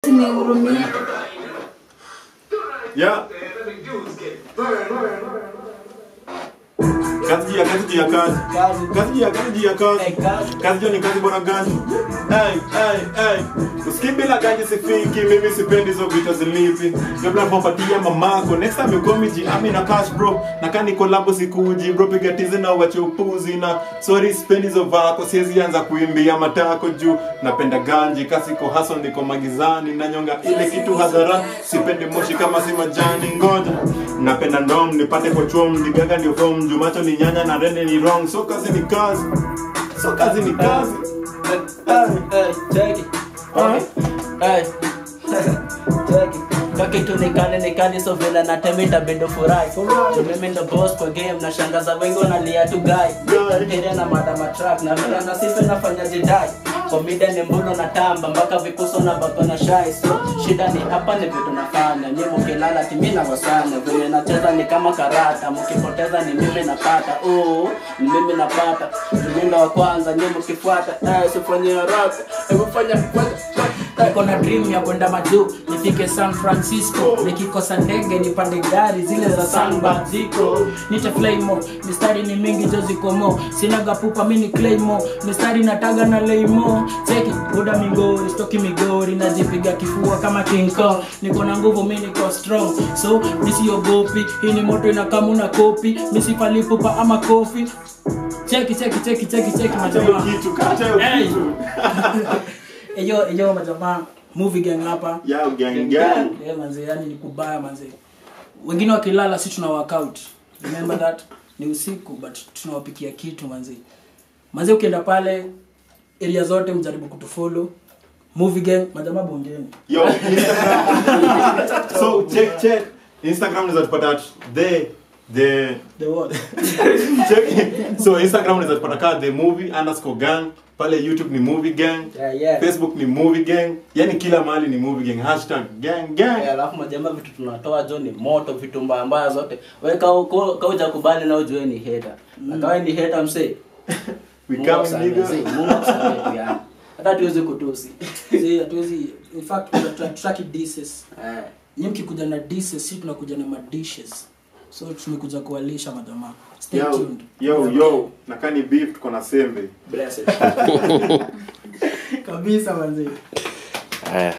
Nihurumie. Yeah. Kazi juu ya kazi juu ya kazi. Kazi. Kazi juu ya kazi juu ya kazi. Eh, kazi. Kazi juu ni kazi bora gani? Hey, hey, hey. Usikii bila ganji sifiki, mimi sipendi hizo vita zilipi. Kabla kupatia mamako, next time you call me G, I'm in a cash bro. Na kani collab sikuji bro, piga tizi na uache upuzi na sorry sipendi hizo vako, siwezi anza kuimbia matako juu. Napenda ganji, kasi ko hustle niko magizani, na nyonga ile kitu hadhara, sipendi moshi kama si majani ngoja. Napenda ndom nipate kwa chom, digaga ndio form, juu macho ni nyanya na rende ni wrong, so kazi ni kazi. So kazi ni kazi. Hey, check it. Hey. Check it. Kaki tu nikane nikane so vile natemita bendo furahi So mimi ndo boss kwa game na shangaza wengi wanalia tu guy Guy. Tere na madama track na vile na sifa nafanya jidai Komida ni mbuno na tamba mpaka vikuso na bako na shai So shida ni hapa ni vitu nafanya Nyi mukilala timi na wasanya Vile nacheza ni kama karata Mukipoteza ni mimi napata Oh, ni mimi napata Mimi ndo wa kwanza nyi mukifuata Eh, sifanye haraka Hebu fanya fanya niko na dream ya kwenda majuu nifike san francisco nikikosa ndege nipande gari zile za sanba ziko nite flymo mistari ni mingi jo ziko mo sinaga pupa mini claymo mistari nataga na leimo cheki buda migori stoki migori najipiga kifua kama king kong niko na nguvu mi niko strong so misiogopi hii ni moto inakamuna kopi misipalipupa ama kofi cheki cheki cheki cheki cheki Kacha hiyo majamaa kitu, kacha hiyo Hey. kitu. eyo eyo majamaa movie gang hapa Ya gang gang. yeah, manze yani ni kubaya manze wengine wakilala si tuna workout remember that ni usiku but tunawapikia kitu manze manze ukienda pale area zote mjaribu kutufollow movie gang majamaa bongeni Yo, Instagram. so check check. Instagram unaweza tupata at the the the what check. So Instagram unaweza tupata ka the movie underscore gang. Pale YouTube ni movie gang. Yeah, yeah. Facebook ni movie gang. Yani kila mahali ni movie gang. Hashtag gang gang. Eh, alafu majamaa vitu tunatoa jo ni moto vitu mbaya mbaya zote we kauja kubali na ujue ni heta akawe ni heta msee We Mungu come akusamehe, nigga. see, Mungu akusamehe tu yani. hata tuwezi kutusi See, hatuwezi in fact tuta- tutaki dishes Eh. nyinyi mkikuja na dishes si tunakuja na madishes so tumekuja kuwalisha majamaa stay Yo, tuned yo, yo. Nakani beef tuko na sembe. Blessed. kabisa manzee